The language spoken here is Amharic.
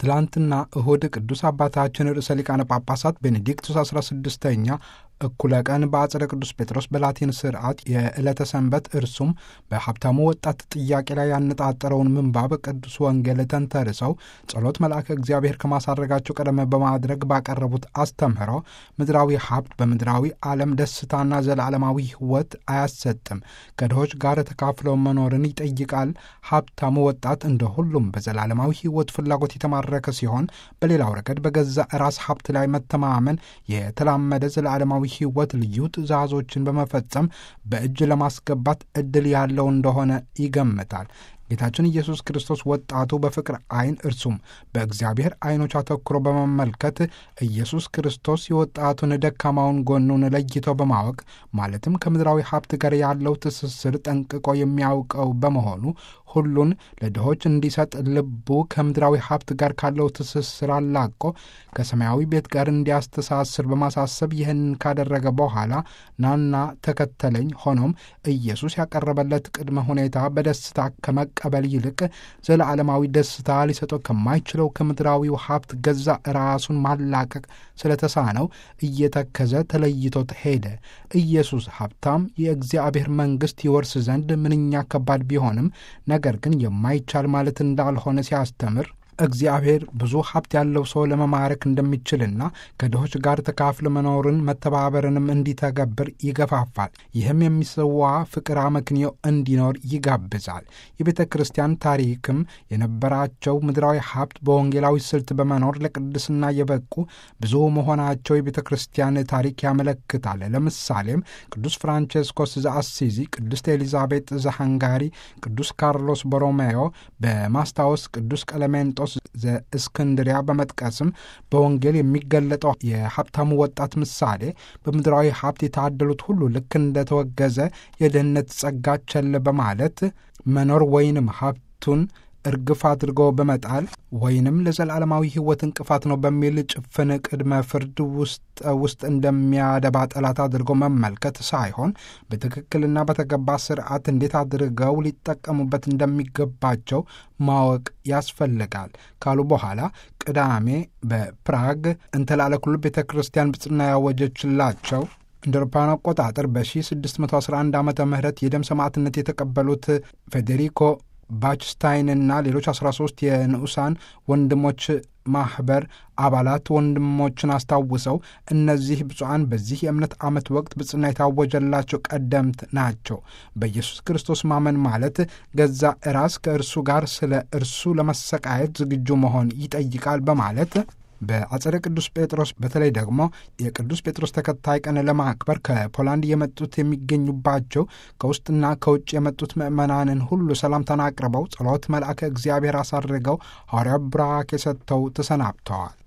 ትላንትና እሁድ ቅዱስ አባታችን ርዕሰ ሊቃነ ጳጳሳት ቤኔዲክቱስ 16ኛ እኩለ ቀን በአጽደ ቅዱስ ጴጥሮስ በላቲን ስርዓት የዕለተ ሰንበት እርሱም በሀብታሙ ወጣት ጥያቄ ላይ ያነጣጠረውን ምንባብ ቅዱስ ወንጌል ተንተርሰው ጸሎት መልአከ እግዚአብሔር ከማሳረጋቸው ቀደም በማድረግ ባቀረቡት አስተምህሮ ምድራዊ ሀብት በምድራዊ ዓለም ደስታና ዘላለማዊ ሕይወት አያሰጥም፣ ከድሆች ጋር ተካፍለው መኖርን ይጠይቃል። ሀብታሙ ወጣት እንደ ሁሉም በዘላለማዊ ሕይወት ፍላጎት የተማረከ ሲሆን፣ በሌላው ረገድ በገዛ ራስ ሀብት ላይ መተማመን የተላመደ ዘላለማዊ ሕይወት ልዩ ትእዛዞችን በመፈጸም በእጅ ለማስገባት ዕድል ያለው እንደሆነ ይገምታል። ጌታችን ኢየሱስ ክርስቶስ ወጣቱ በፍቅር ዓይን እርሱም በእግዚአብሔር ዓይኖች አተኩሮ በመመልከት ኢየሱስ ክርስቶስ የወጣቱን ደካማውን ጎኑን ለይቶ በማወቅ ማለትም ከምድራዊ ሀብት ጋር ያለው ትስስር ጠንቅቆ የሚያውቀው በመሆኑ ሁሉን ለድሆች እንዲሰጥ ልቡ ከምድራዊ ሀብት ጋር ካለው ትስስር አላቆ ከሰማያዊ ቤት ጋር እንዲያስተሳስር በማሳሰብ ይህንን ካደረገ በኋላ ናና ተከተለኝ። ሆኖም ኢየሱስ ያቀረበለት ቅድመ ሁኔታ በደስታ ከመቀበል ይልቅ ዘለዓለማዊ ደስታ ሊሰጠው ከማይችለው ከምድራዊው ሀብት ገዛ ራሱን ማላቀቅ ስለተሳነው እየተከዘ ተለይቶት ሄደ። ኢየሱስ ሀብታም የእግዚአብሔር መንግሥት ይወርስ ዘንድ ምንኛ ከባድ ቢሆንም ነገር ግን የማይቻል ማለት እንዳልሆነ ሲያስተምር እግዚአብሔር ብዙ ሀብት ያለው ሰው ለመማረክ እንደሚችልና ከድሆች ጋር ተካፍለ መኖርን መተባበርንም እንዲተገብር ይገፋፋል። ይህም የሚሰዋ ፍቅር አመክንዮ እንዲኖር ይጋብዛል። የቤተ ክርስቲያን ታሪክም የነበራቸው ምድራዊ ሀብት በወንጌላዊ ስልት በመኖር ለቅድስና የበቁ ብዙ መሆናቸው የቤተ ክርስቲያን ታሪክ ያመለክታል። ለምሳሌም ቅዱስ ፍራንቼስኮስ ዘአሲዚ፣ ቅድስት ኤሊዛቤጥ ዘሃንጋሪ፣ ቅዱስ ካርሎስ ቦሮሜዮ በማስታወስ ቅዱስ ቀለሜንጦስ ዘእስክንድሪያ በመጥቀስም በወንጌል የሚገለጠው የሀብታሙ ወጣት ምሳሌ በምድራዊ ሀብት የታደሉት ሁሉ ልክ እንደተወገዘ የድህነት ጸጋ ቸል በማለት መኖር ወይንም ሀብቱን እርግፍ አድርጎ በመጣል ወይንም ለዘላለማዊ ሕይወት እንቅፋት ነው በሚል ጭፍን ቅድመ ፍርድ ውስጥ ውስጥ እንደሚያደባ ጠላት አድርጎ መመልከት ሳይሆን በትክክልና በተገባ ስርዓት እንዴት አድርገው ሊጠቀሙበት እንደሚገባቸው ማወቅ ያስፈልጋል ካሉ በኋላ ቅዳሜ በፕራግ እንተላለኩሉ ቤተ ክርስቲያን ብጽና ያወጀችላቸው እንደ አውሮፓውያን አቆጣጠር በ1611 ዓ ም የደም ሰማዕትነት የተቀበሉት ፌዴሪኮ ባችስታይንና ሌሎች 13 የንዑሳን ወንድሞች ማኅበር አባላት ወንድሞችን አስታውሰው እነዚህ ብፁዓን በዚህ የእምነት ዓመት ወቅት ብጽና የታወጀላቸው ቀደምት ናቸው። በኢየሱስ ክርስቶስ ማመን ማለት ገዛ ራስ ከእርሱ ጋር ስለ እርሱ ለመሰቃየት ዝግጁ መሆን ይጠይቃል በማለት በአጸደ ቅዱስ ጴጥሮስ በተለይ ደግሞ የቅዱስ ጴጥሮስ ተከታይ ቀን ለማክበር ከፖላንድ የመጡት የሚገኙባቸው ከውስጥና ከውጭ የመጡት ምዕመናንን ሁሉ ሰላምታን አቅርበው ጸሎት መልአከ እግዚአብሔር አሳርገው ሐዋርያው ቡራኬ ሰጥተው ተሰናብተዋል።